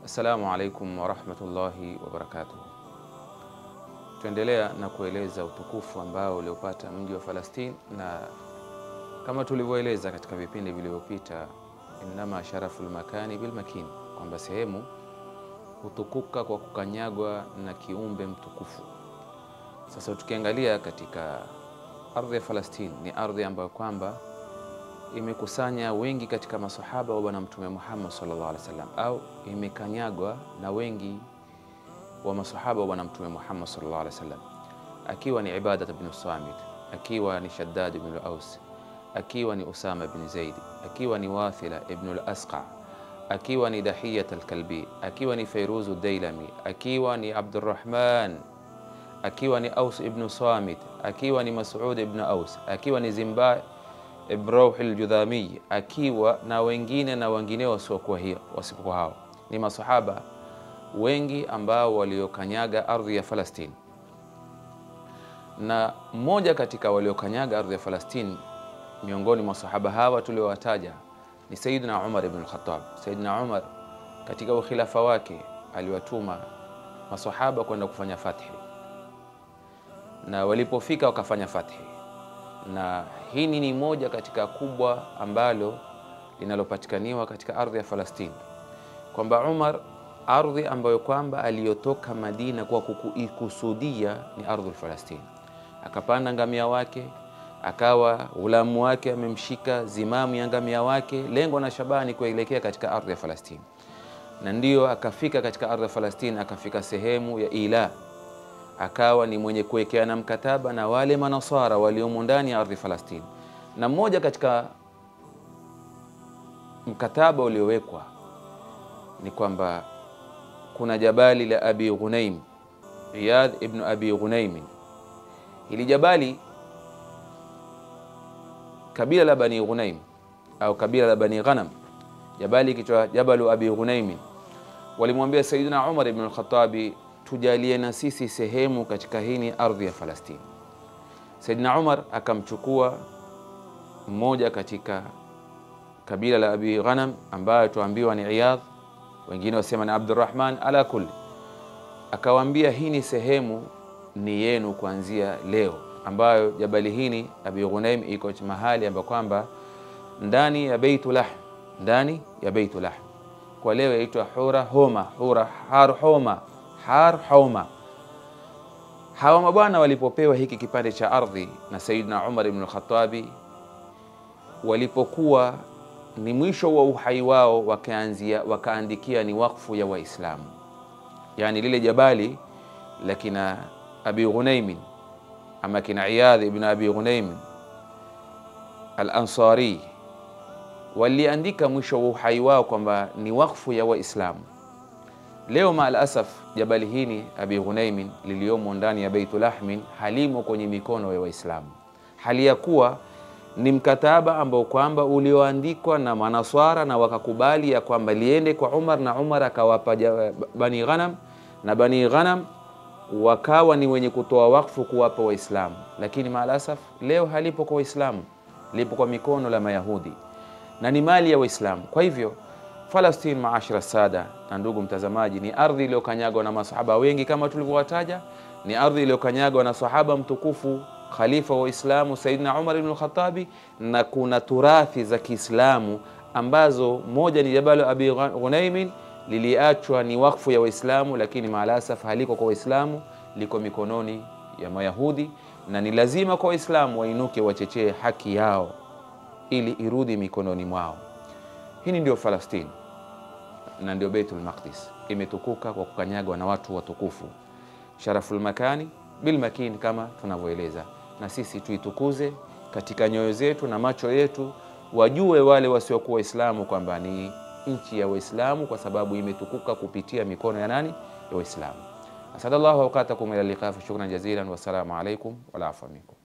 Assalamu alaikum warahmatullahi wabarakatuh. Tuendelea na kueleza utukufu ambao uliopata mji wa Falastini, na kama tulivyoeleza katika vipindi vilivyopita, innama sharafu lmakani bilmakini, kwamba sehemu hutukuka kwa kukanyagwa na kiumbe mtukufu. Sasa tukiangalia katika ardhi ya Falastini, ni ardhi ambayo kwamba imekusanya wengi katika masahaba wa Bwana Mtume Muhammad sallallahu alaihi wasallam, au imekanyagwa na wengi wa masahaba wa Bwana Mtume Muhammad sallallahu alaihi wasallam, akiwa ni Ibadat bin Samit, akiwa ni Shaddad ibn al-Aus, akiwa ni Usama bin Zaid, akiwa ni Wathila ibn al-Asqa, akiwa ni Dahiyat al-Kalbi, akiwa ni Fayruzu Dailami, akiwa ni Abdurrahman, akiwa ni Aus ibn Samit, akiwa ni Mas'ud ibn Aus, akiwa ni Zimba ibn Rauh al-Judhami, akiwa na wengine na wengineo wasiokuwa hiyo wasipokuwa hao, ni masahaba wengi ambao waliokanyaga ardhi ya Falastini, na mmoja katika waliokanyaga ardhi ya Falastini miongoni mwa sahaba hawa tuliowataja ni Sayyidina Umar ibn al-Khattab. Sayyidina Umar katika ukhilafa wake aliwatuma masahaba kwenda kufanya fathi, na walipofika wakafanya fathi, na hii ni moja katika kubwa ambalo linalopatikaniwa katika ardhi ya Falastini, kwamba Umar ardhi ambayo kwamba aliyotoka Madina kwa kuikusudia ni ardhi Falastini, akapanda ngamia wake, akawa ghulamu wake amemshika zimamu ya ngamia wake, lengo na shabani kuelekea katika ardhi ya Falastini, na ndiyo akafika katika ardhi ya Falastini, akafika sehemu ya Ila, akawa ni mwenye kuwekeana mkataba na wale manasara waliomo ndani ya ardhi Falastini, na mmoja katika mkataba uliowekwa ni kwamba kuna jabali la Abi Ghunaim, Iyad ibn Abi Ghunaim. Hili jabali kabila la Bani Ghunaim au kabila la Bani Ghanam, jabali kichwa Jabalu Abi Ghunaim, walimwambia Sayyidina Umar ibn al-Khattabi, tujalie na sisi sehemu katika hii ardhi ya Falastini. Sayyidina Umar akamchukua mmoja katika kabila la Abi Ghanam ambayo tuambiwa ni Iyad wengine wasema ni Abdurrahman. Ala kulli, akawaambia hii ni sehemu ni yenu kuanzia leo, ambayo jabali hini Abi Ghunaim iko mahali ambapo kwamba ndani ya Baitul Lahm, ndani ya Baitul Lahm kwa leo yaitwa Hura Homa, Hura Har Homa, Har Homa. Hawa mabwana walipopewa hiki kipande cha ardhi na Sayyidina Umar ibn al-Khattabi, walipokuwa ni mwisho wa uhai wao, wakaanzia wakaandikia ni wakfu ya Waislamu, yani lile jabali la kina Abi Ghunaim ama kina Iyadh ibn Abi Ghunaim al-Ansari, waliandika mwisho wa uhai wao kwamba ni wakfu ya Waislamu. Leo maal asaf, jabali hili Abi Ghunaim liliomo ndani ya Baitul Lahmin halimo kwenye mikono ya Waislamu, hali ya kuwa ni mkataba ambao kwamba ulioandikwa na manaswara na wakakubali ya kwamba liende kwa Umar na Umar akawapa Bani Ghanam na Bani Ghanam wakawa ni wenye kutoa wakfu kuwapa Waislamu, lakini maalasaf leo halipo kwa Waislamu, lipo kwa mikono la Mayahudi na ni mali ya Waislamu. Kwa hivyo Falastini, maashara sada na ndugu mtazamaji, ni ardhi iliyokanyagwa na masahaba wengi kama tulivyowataja, ni ardhi iliyokanyagwa na sahaba mtukufu khalifa wa Uislamu Sayyidina Umar ibn al-Khattabi, na kuna turathi za Kiislamu ambazo moja ni Jabalu Abi Ghunaim liliachwa ni wakfu ya Waislamu, lakini maalasaf haliko kwa Waislamu, liko mikononi ya Mayahudi, na ni lazima kwa Waislamu wainuke wachechee haki yao ili irudi mikononi mwao. Hii ndio Falastini na ndio Baitul Maqdis, imetukuka kwa kukanyagwa na watu watukufu, sharaful makani bil makini, kama tunavyoeleza na sisi tuitukuze katika nyoyo zetu na macho yetu, wajue wale wasiokuwa Waislamu kwamba ni nchi ya Waislamu kwa sababu imetukuka kupitia mikono ya nani? Ya Waislamu. Asadallahu awqatakum ila liqa, shukran jazilan, wassalamu alaikum wal afwa minkum.